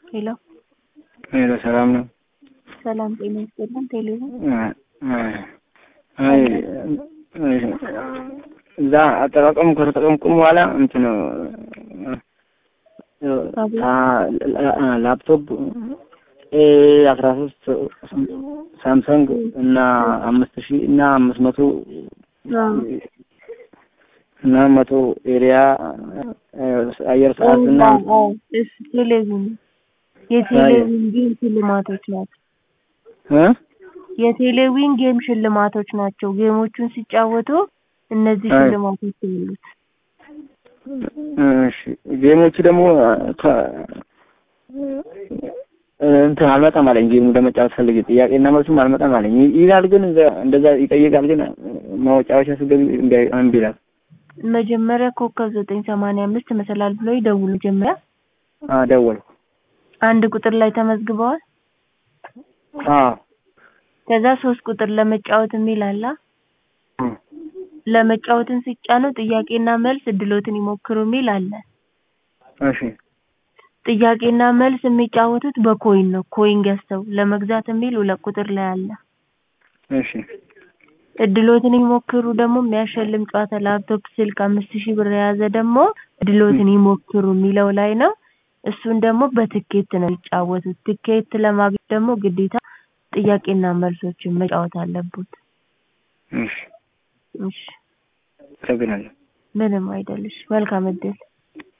ሄሎ ሄሎ ሰላም ነው? ሰላም ጤና ይስጥልን። ቴሌቪዥን አይ እዛ አጠቃቀሙ ከተጠቀምኩ በኋላ እንትን ላፕቶፕ ኤ አስራ ሶስት ሳምሰንግ እና አምስት ሺህ እና አምስት መቶ እና መቶ ኤሪያ አየር ሰዓት እና እሱ ቴሌቪዥን የቴሌቪዥን ጌም ሽልማቶች ናቸው። እ የቴሌቪዥን ጌም ሽልማቶች ናቸው። ጌሞቹን ሲጫወቱ እነዚህ ሽልማቶች አሉት። እሺ ጌሞቹ ደግሞ ከ እንትን አልመጣም አለኝ። ጌሙ ለመጫወት ፈልጌ ጥያቄና መልሱም አልመጣም አለኝ ይላል። ግን እንደዛ ይጠይቃል። ግን ማወጫወቻ ስገቢ እምቢ ይላል። መጀመሪያ ኮከብ ዘጠኝ ሰማንያ አምስት መሰላል ብሎ ይደውሉ። መጀመሪያ ደወልኩ። አንድ ቁጥር ላይ ተመዝግበዋል። አዎ ከዛ ሶስት ቁጥር ለመጫወት የሚል አለ። ለመጫወትን ሲጫኑ ጥያቄና መልስ እድሎትን ይሞክሩ የሚል አለ። እሺ ጥያቄና መልስ የሚጫወቱት በኮይን ነው። ኮይን ገዝተው ለመግዛት የሚል ሁለት ቁጥር ላይ አለ። እሺ እድሎትን ይሞክሩ ደግሞ የሚያሸልም ጨዋታ ላፕቶፕ፣ ስልክ አምስት ሺህ ብር የያዘ ደግሞ እድሎትን ይሞክሩ የሚለው ላይ ነው። እሱን ደግሞ በትኬት ነው የሚጫወቱት። ትኬት ለማግኘት ደግሞ ግዴታ ጥያቄና መልሶችን መጫወት አለበት። እሺ እሺ አመሰግናለሁ። ምንም አይደልሽ። መልካም እድል